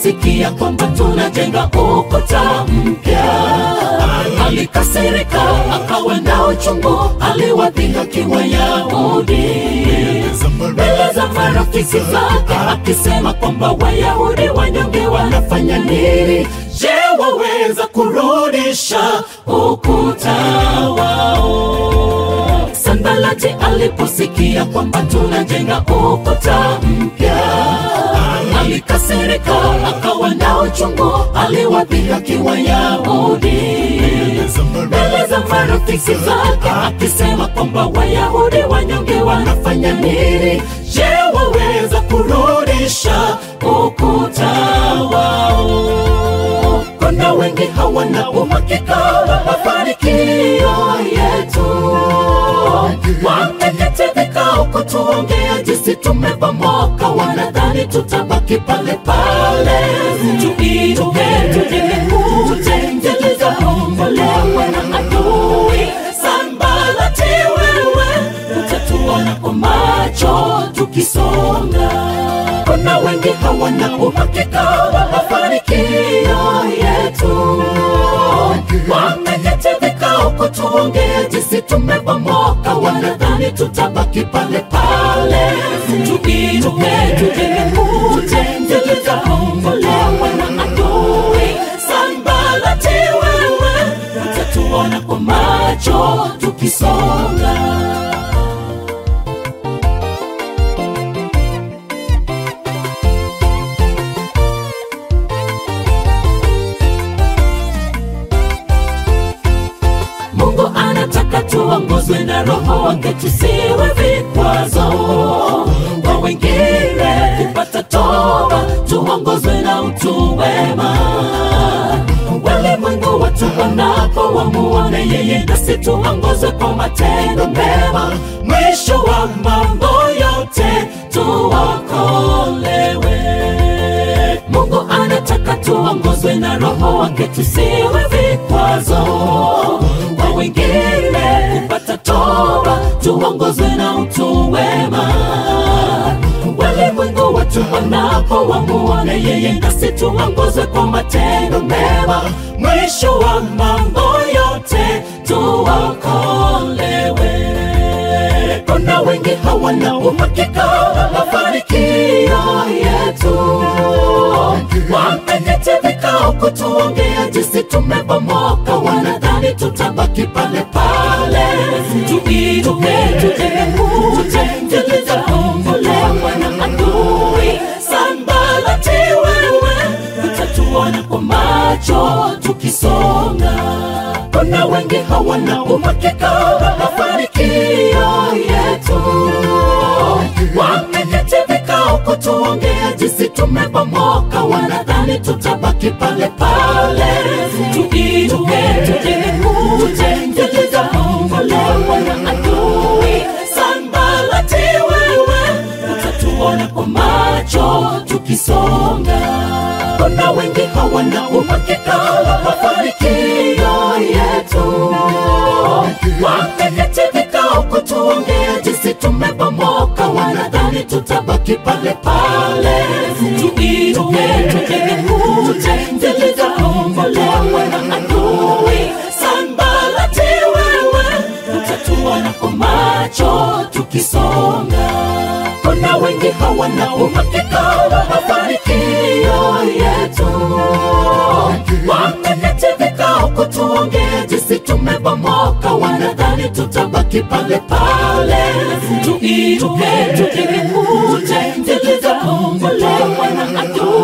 aliposikia kwamba tunajenga ukuta mpya alikasirika, akawa na uchungu, aliwadhihaki Wayahudi mbele za marafiki zake, akisema kwamba Wayahudi wanyonge wanafanya nini? Je, waweza kurudisha ukuta wao? Sanbalati aliposikia kwamba tunajenga ukuta mpya alikasirika, akawa na uchungu, aliwadhihaki Wayahudi mbele za marafiki zake, akisema kwamba Wayahudi wanyonge wanafanya nini? Je, waweza kurudisha ukuta wao? Kuna wengi hawana uhakika wa mafanikio yetu, wameketi vikao kutuongea jinsi tumebomoka, wanadhani tutabaki pale pale. Tuinuke, tujenge kuta zilizobomolewa na adui. Sanbalati wewe, utatuona kwa macho tukisonga. Kuna wengi hawana uhakika wa mafanikio yetu, wameketi vikao kutuongea jinsi tumebomoka, wanadhani tutabaki pale pale. Tuinuke, tujenge kuta zilizobomolewa na adui. Sanbalati wewe, utatuona kwa macho tukisonga. Mungu anataka tuongozwe na Roho wake, tusiwe vikwazo kwa wengine kupata toba, tuongozwe na utu wema. Walimwengu watu wanapo wamuone yeye, nasi tuongozwe kwa matendo mema. Mwisho wa mambo yote tuokolewe. Mungu anataka tuongozwe na Roho wake, tusiwe vikwazo kwa wengine kupata toba, tuongozwe na utu wema. Walimwengu watu wanapo wamuone yeye, nasi tuongozwe kwa matendo mema. Mwisho wa mambo yote tuokolewe. Kuna wengi hawana uhakika wa mafanikio yetu, wameketi vikao kutuongea jinsi tumebomoka, wanadhani tutabaki pale pale. Tuinuke, tujenge kuta zilizobomolewa na adui. Sanbalati wewe, utatuona kwa macho tukisonga. Kuna wengi hawana uhakika wa mafanikio yetu, wameketi vikao kutuongea jinsi tumebomoka, wanadhani tutabaki pale pale. Tuinuke, tujenge kuta zilizobomolewa na adui. Sanbalati wewe, utatuona kwa macho tukisonga. Kuna wengi hawana uhakika wa mafanikio yetu, wameketi vikao kutuongea jinsi tumebomoka, wanadhani tutabaki pale pale. Tuinuke, tujenge kuta zilizobomolewa na adui. Sanbalati wewe, utatuona kwa macho tukisonga. Kuna wengi hawana uhakika wa mafanikio yetu, wameketi vikao kutuongea jinsi tumebomoka, wanadhani tutabaki pale pale. Tuinuke, tujenge kuta zilizobomolewa na adui.